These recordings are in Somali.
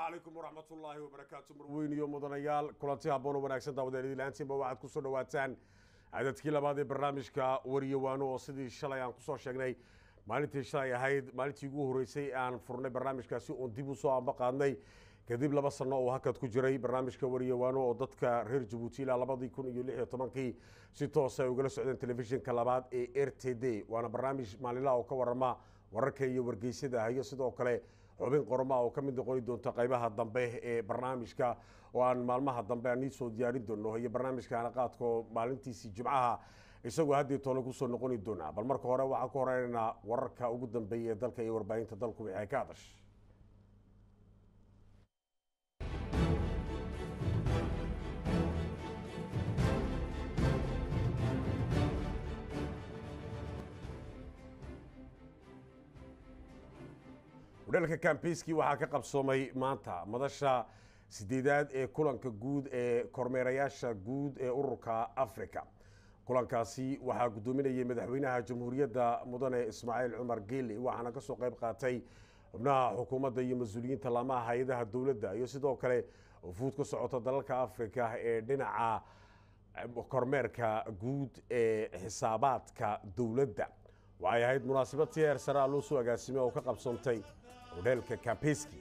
calaykum waraxmatullaahi wabarakaatu marweyn iyo mudanayaal kulanti habboon oo wanaagsan daawadeelidii laantiinba waxaad ku soo dhawaataan cadadkii labaad ee barnaamijka wariyawaano oo sidii shalay aan kusoo sheegnay maalintii shalay ahayd maalintii ugu horreysay aan furnay barnaamijkaasi oon dib u soo amba qaadnay kadib laba sano oo hakad ku jiray barnaamijka wariyawaano oo dadka reer jabuuti ilaa labadii kun iyo lix iyo tobankii si toosa ay ugala socdeen telefishinka labaad ee r t d waana barnaamij maalinlaha oo ka warama wararka iyo wargeysyada iyo sidoo kale xubin qorma oo ka mid noqoni doonta qaybaha dambe ee barnaamijka oo aan maalmaha dambe aan iisoo diyaarin doono iyo barnaamijka anaqaadka oo maalintiisii jimcaha isagoo haddii toole kusoo noqoni doonaa bal marka hore waxaan ku horeynaynaa wararka ugu dambeeya ee dalka iyo warbaahinta dalku wixii ay ka hadash hodheelka kambiski waxaa ka qabsoomay maanta madasha sideedaad ee kulanka guud ee kormeerayaasha guud ee ururka africa kulankaasi waxaa guddoominayay madaxweynaha jamhuuriyadda mudane ismaaciil cumar geeli waxaana ka soo qayb qaatay xubnaha xukuumadda iyo mas-uuliyiinta laamaha hay-adaha dowladda iyo sidoo kale fuud ka socota dalalka africa ee dhinaca kormeerka guud ee xisaabaadka dowladda waxay ahayd munaasabad si heer saraa loo soo agaasimay oo ka qabsoontay hodheelka kambeski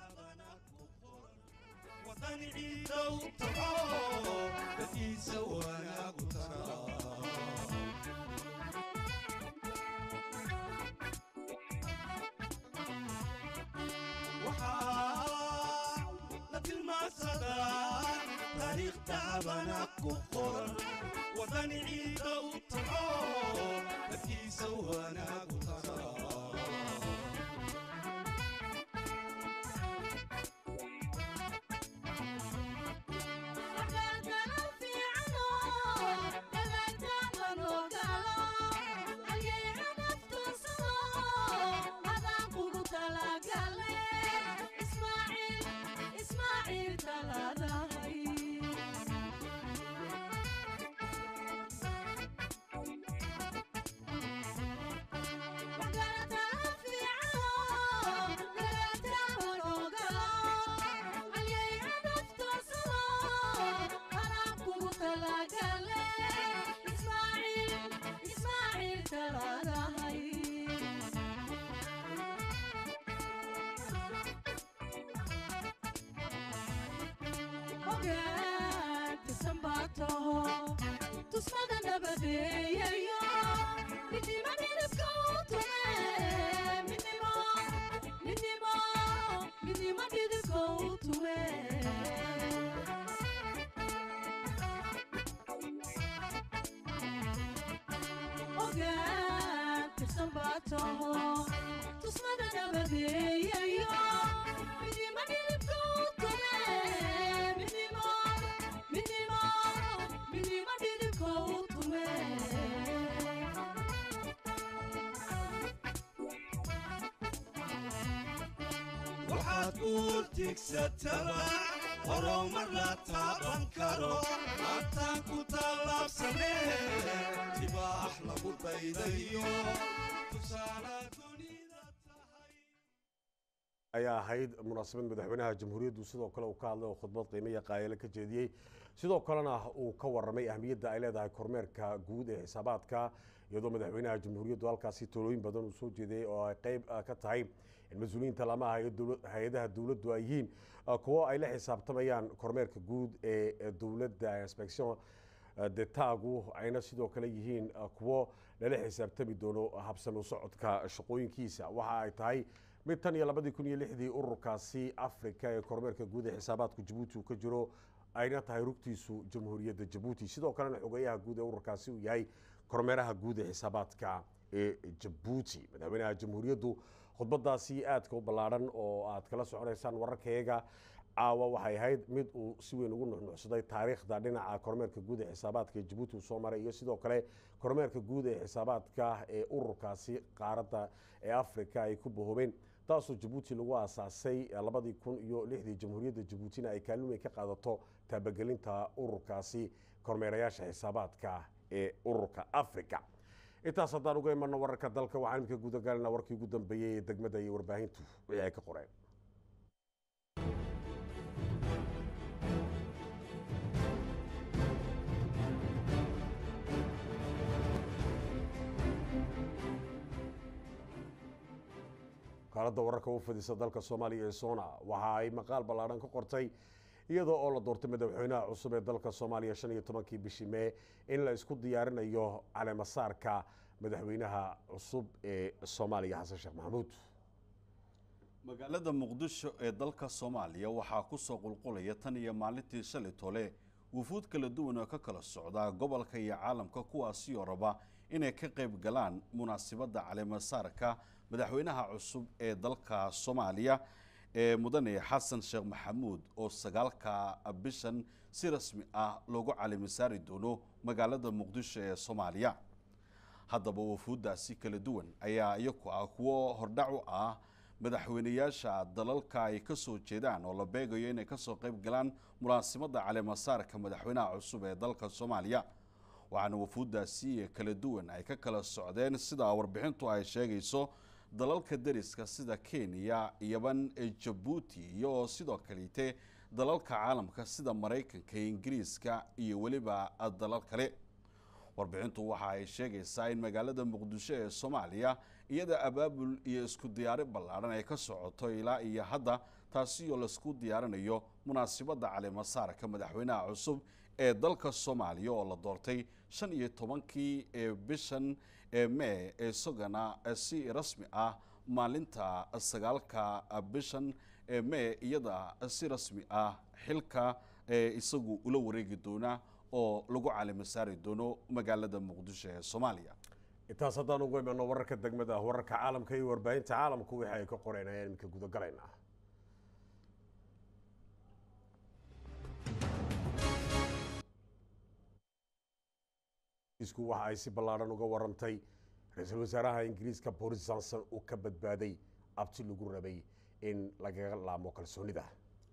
waxaad uurtigsataba horumar la taaban karo hataan ku tallaabsanee tibaax lagu daydayo tusaala dunida ayaa ahayd munaasabad madaxweynaha jamhuuriyaddu sidoo kale uu ka hadlay oo khudbad qiimo iyo qaayale ka jeediyey sidoo kalena uu ka waramay ahmiyadda ay leedahay kormeerka guud ee xisaabaadka iyadoo madaxweynaha jamhuuriyaddu halkaasi talooyin badan uu soo jeediyey oo ay qayb ka tahay in mas-uuliyiinta laamaha hay-adaha dowladdu ay yihiin kuwo ay la xisaabtamayaan kormeerka guud ee dowladda inspection detagu ayna sidoo kale yihiin kuwo lala xisaabtami doono habsami socodka shaqooyinkiisa waxa ay tahay mid tan iyo labadii kun iyo lixdii ururkaasi africa ee kormeerka guud ee xisaabaadku jabuuti uu ka jiro ayna tahay rugtiisu jamhuuriyadda jabuuti sidoo kalena xogeyaha guud ee ururkaasi uu yahay kormeeraha guud ee xisaabaadka ee jabuuti madaxweynaha jamhuuriyaddu khudbadaasi aadka u ballaadhan oo aad kala soconaysaan wararkayaga caawa waxay ahayd mid uu si weyn ugu nuxnuxsaday taariikhda dhinaca kormeerka guud ee xisaabaadka ee jabuuti uu soo maray iyo sidoo kale kormeerka guud ee xisaabaadka ee ururkaasi qaaradda ee africa ay ku bahoobeen taasoo jabuuti lagu aasaasay labadii kun iyo lixdii jamhuuriyadda jabuutina ay kaalumay ka qaadato taabagelinta ururkaasi kormeerayaasha xisaabaadka ee ururka africa intaas haddaan uga imano wararka dalka waxaan imika gudagalina warkii ugu dambeeyey ee degmada iyo warbaahintu wixii ay ka qoreen wakaaladda wararka u fadisa dalka soomaaliya ee sona waxa ay maqaal ballaadhan ka qortay iyadoo oo la doortay madaxweynaha cusub ee dalka soomaaliya shan iyo tobankii bishii mee in la isku diyaarinayo caleemasaarka madaxweynaha cusub ee soomaaliya xasan sheekh maxamuud magaalada muqdisho ee dalka soomaaliya waxaa ku soo qulqulaya tan iyo maalintii shalay tole wufuud kala duwan oo ka kala socda gobolka iyo caalamka kuwaasi oo raba inay ka qayb galaan munaasabadda caleemasaarka madaxweynaha cusub ee dalka soomaaliya ee mudane xasan sheekh maxamuud oo sagaalka bishan si rasmi ah loogu caleemasaari doono magaalada muqdisho ee soomaaliya haddaba wufuuddaasi kala duwan ayaa iyaku ah kuwo hordhac u ah madaxweyneyaasha dalalka ay ka soo jeedaan oo la beegayo inay kasoo qayb galaan munaasabadda caleemasaarka madaxweynaha cusub ee dalka soomaaliya waxaana wufuuddaasi kala duwan ay ka kala socdeen sida warbixintu ay sheegayso dalalka deriska sida kenya yaban jabuuti iyo sidoo kaleete dalalka caalamka sida maraykanka ingiriiska iyo weliba dalal kale warbixintu waxa ay sheegaysaa in magaalada muqdisho ee soomaaliya iyada abaabul iyo isku diyaari ballaadhan ay ka socoto ilaa iyo hadda taasi oo laisku diyaarinayo munaasabadda caleemasaarka madaxweynaha cusub ee dalka soomaaliya oo la doortay shan iyo tobankii ee bishan ee mee ee isagana si rasmi ah maalinta sagaalka bishan ee mee iyada si rasmi ah xilka ee isagu ula wareegi doona oo lagu caleemasaari doono magaalada muqdisho ee soomaaliya intaas haddaan ugu imano wararka degmada ah wararka caalamka iyo warbaahinta caalamku wixii ay ka qoreen ayaan iminka gudagalaynaa isku waxa ay si ballaadhan uga warantay ra-iisul wasaaraha ingiriiska boris johnson uu ka badbaaday abti lagu rabay in lagaga laamo kalsoonida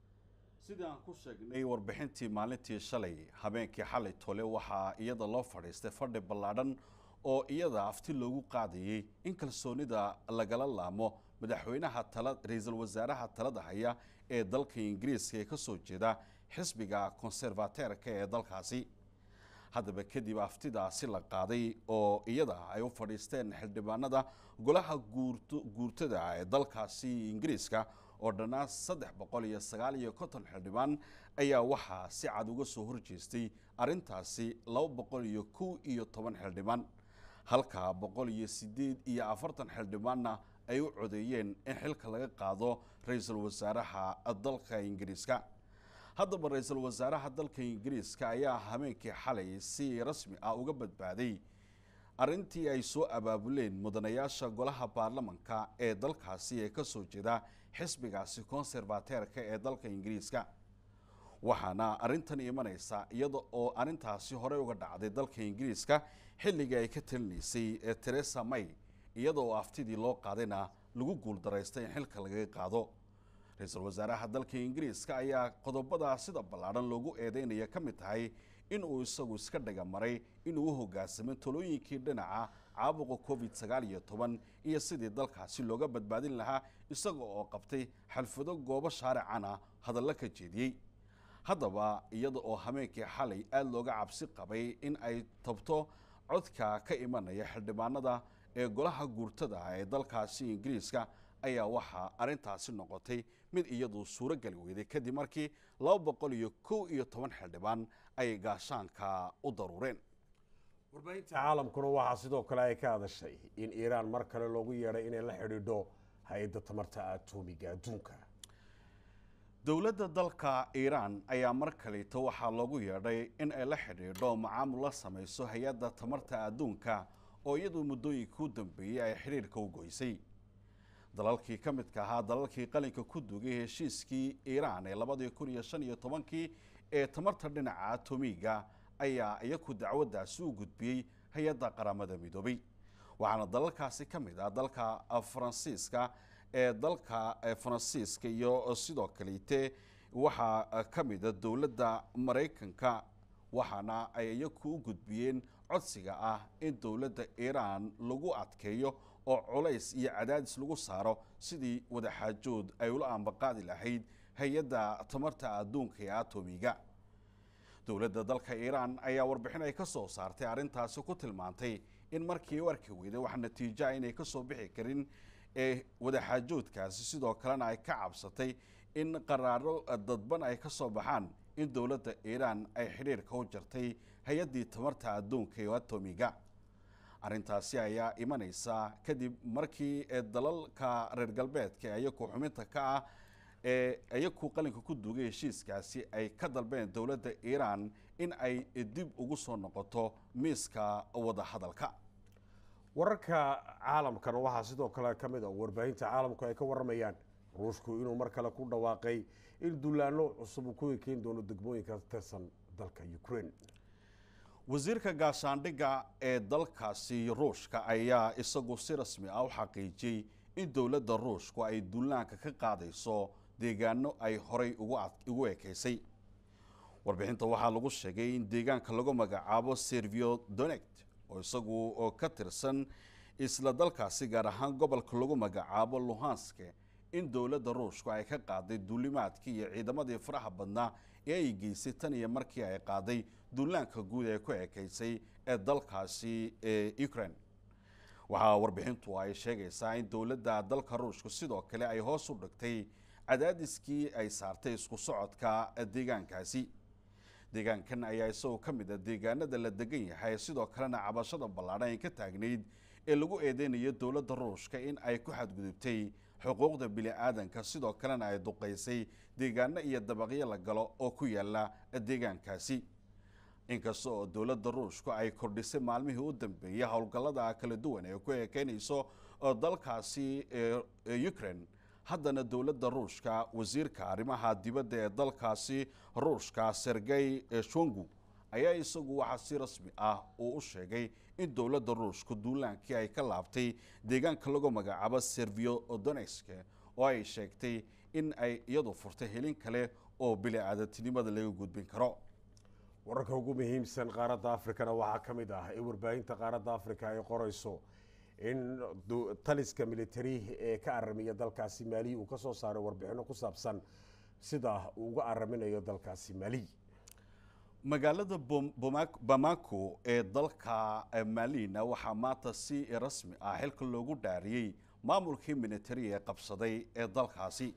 sidii aan ku sheegnay warbixintii maalintii shalay habeenkii xalay tole waxaa iyada loo fadhiistay fadhi ballaadhan oo iyada afti loogu qaadayey in kalsoonida lagala laamo madaxweynaha tala ra-iisul wasaaraha talada haya ee dalka ingiriiska ee ka soo jeeda xisbiga konservateerka ee dalkaasi haddaba kadib aftidaasi la qaaday oo iyada ay u fadhiisteen xildhibaanada golaha guurtada ee dalkaasi ingiriiska oo dhannaa saddex boqol iyo sagaal iyo konton xildhibaan ayaa waxaa si cad uga soo horjeestay arrintaasi laba boqol iyo kow iyo toban xildhibaan halka boqol iyo siddeed iyo afartan xildhibaanna ay u codeeyeen in xilka laga qaado ra-iisul wasaaraha dalka ingiriiska haddaba ra-iisul wasaaraha dalka ingiriiska ayaa habeenkii xalay si rasmi ah uga badbaaday arrintii ay soo abaabuleen mudanayaasha golaha baarlamanka ee dalkaasi ee ka soo jeeda xisbigaasi konservateerka ee dalka ingiriiska waxaana arrintan imanaysa iyada oo arrintaasi horey uga dhacday dalka ingiriiska xilligii ay ka talinaysay ee teresa may iyada oo aftidii loo qaadayna lagu guuldaraystay in xilka lagaga qaado ra-iisul wasaaraha dalka ingiriiska ayaa qodobada sida ballaadhan loogu eedeynaya ka mid tahay in uu isagu iska dhaga maray inuu u hogaansamay talooyinkii dhinaca caabuqa covid sagaal iyo toban iyo sidii dalkaasi looga badbaadin lahaa isaga oo qabtay xalfado goobo shaaricana hadallo ka jeediyey haddaba iyada oo habeenkii xalay aada looga cabsi qabay in ay tabto codka ka imanaya xildhibaanada ee golaha guurtada ee dalkaasi ingiriiska ayaa waxaa arrintaasi noqotay mid iyadu suuro geli weyday kadib markii laba boqol iyo kow iyo toban xildhibaan ay gaashaanka u daruureen warbaahinta caalamkuna waxaa sidoo kale ay ka hadashay in iiraan mar kale loogu yeedhay inay la xidhiidho hay-adda tamarta atomiga adduunka dowladda dalka iiraan ayaa mar kaleeto waxaa loogu yeedhay in ay la xidhiidho macaamul la samayso hay-adda tamarta adduunka oo iyadu muddooyinka u dambeeyey ay xidhiirka u goysay dalalkii ka midka ahaa dalalkii qalinka ku dugay heshiiskii iiraan ee labadii kun iyo shan iyo tobankii ee tamarta dhinaca atomiga ayaa iyaku dacwaddaasi u gudbiyey hay-adda qaramada midoobay waxaana dalalkaasi ka mid ah dalka faransiiska ee dalka faransiiska iyo sidoo kaleete waxaa ka mida dowladda maraykanka waxaana ay iyaku u gudbiyeen codsiga ah in dowladda iiraan lagu adkeeyo oo culays iyo cadaadis lagu saaro sidii wadaxaajood ay ula ambaqaadi lahayd hay-adda tamarta adduunka ee atomiga dowladda dalka iiraan ayaa warbixin ay ka soo saartay arrintaasi ku tilmaantay in markii u arki weyday wax natiijoa inay ka soo bixi karin ee wadaxaajoodkaasi sidoo kalena ay ka cabsatay in qaraaro dadban ay ka soo baxaan in dowladda iiraan ay xidhiirka u jartay hay-addii tamarta adduunka ee atomiga arrintaasi ayaa imanaysa kadib markii dalalka reer galbeedka ayaku xubinta ka ah ee ayaku qalinka ku duugay heshiiskaasi ay ka dalbeen dowladda iiraan in ay dib ugu soo noqoto miiska wadahadalka wararka caalamkana waxaa sidoo kale ka mid a warbaahinta caalamku ay ka waramayaan ruushku inuu mar kale ku dhawaaqay in dullaano cusub uu ku ekeyn doono degmooyinka tirsan dalka ukraine wasiirka gaashaandhigga ee dalkaasi ruushka ayaa isagu si rasmi ah u xaqiijiyey in dowladda ruushku ay dullaanka ka qaadayso deegaano ay horay ugu ekeysay warbixinta waxaa lagu sheegay in deegaanka lagu magacaabo servio donect oo isagu oo ka tirsan isla dalkaasi gaar ahaan gobolka lagu magacaabo luhanske in dowladda ruushku ay ka qaaday duulimaadkii iyo ciidamadii faraha badnaa ee ay geysay tan iyo markii ay qaaday duulaanka guud ee ku ekeysay ee dalkaasi ee ukraine waxaa warbixintu ay sheegaysaa in dowladda dalka ruushku sidoo kale ay hoos u dhigtay cadaadiskii ay saartay isku socodka deegaankaasi deegaankan ayaa isagoo ka mid a deegaanada la degan yahay sidoo kalena cabashada ballaadhan ay ka taagnayd ee lagu eedeynayo dowladda ruushka in ay ku xadgudubtay xuquuqda bini-aadanka sidoo kalena ay duqaysay deegaano iyo dabaqyo la galo oo ku yaala deegaankaasi inkasta oo dowladda ruushku ay kordhisay maalmihii u dambeeyey howlgallada kala duwan ee ku ekeynayso dalkaasi ukraine haddana dowladda ruushka wasiirka arrimaha dibadda ee dalkaasi ruushka sergey shongu ayaa isagu waxaa si rasmi ah uu u sheegay in dowladda ruushku duulaankii ay ka laabtay deegaanka lagu magacaabo servio donetsk oo ay sheegtay in ay iyadu furtay helin kale oo bili-aadantinimada laga gudbin karo wararka ugu muhiimsan qaaradda afrikana waxaa ka mid ah in warbaahinta qaaradda afrika ay qorayso in taliska militari ee ka aramiya dalkaasi maali uu ka soo saaray warbixino ku saabsan sida uu uga araminayo dalkaasi maali magaalada bamako ee dalka maalina waxaa maanta si rasmi ah xilka loogu dhaariyey maamulkii militari ee qabsaday ee dalkaasi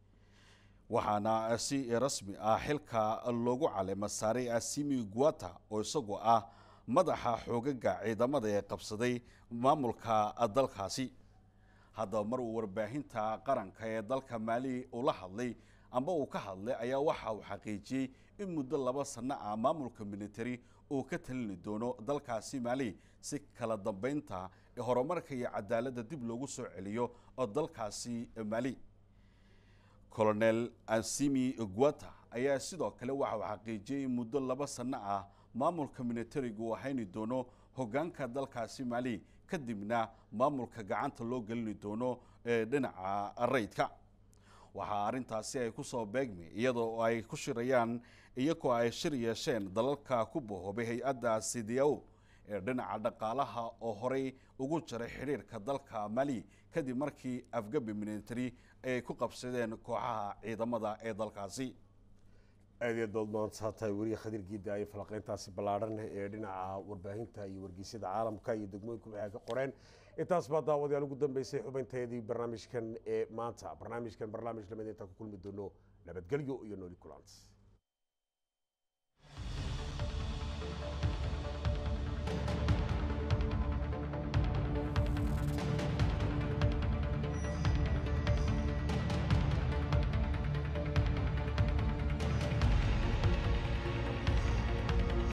waxaana si rasmi ah xilka loogu caleema saaray asimi guata oo isagoo ah madaxa xoogaga ciidamada ee qabsaday maamulka dalkaasi haddaba mar uu warbaahinta qaranka ee dalka maali ula hadlay amba uu ka hadlay ayaa waxa uu xaqiijiyey in muddo laba sanno ah maamulka militari uu ka talini doono dalkaasi maali si kala dambeynta horumarka iyo cadaaladda dib loogu soo celiyo oo dalkaasi maali colonel ansimi guata ayaa sidoo kale waxa uu xaqiijiyey in muddo laba sanno ah maamulka militarigu uu hayni doono hoggaanka dalkaasi maali kadibna maamulka gacanta loo gelini doono dhinaca rayidka waxaa arrintaasi ay ku soo beegmi iyadoo ay ku shirayaan iyagoo ay shir yeesheen dalalka ku bahoobay hay-adda sidiao ee dhinaca dhaqaalaha oo horey ugu jiray xidhiirka dalka mali kadib markii afgabi military ay ku qabsadeen kooxaha ciidamada ee dalkaasi aad iyo dood maanta tahay weriye khadiir giida ay falaqeyntaasi ballaadhan ee dhinaca warbaahinta iyo wargeysyada caalamka iyo degmooyinku waxay ka qoreen intaas baa daawadayaal ugu dambeysay xubinteedii barnaamijkan ee maanta barnaamijkan barnaamij lamid intaan ku kulmi doono nabadgelyo iyo nooli kulans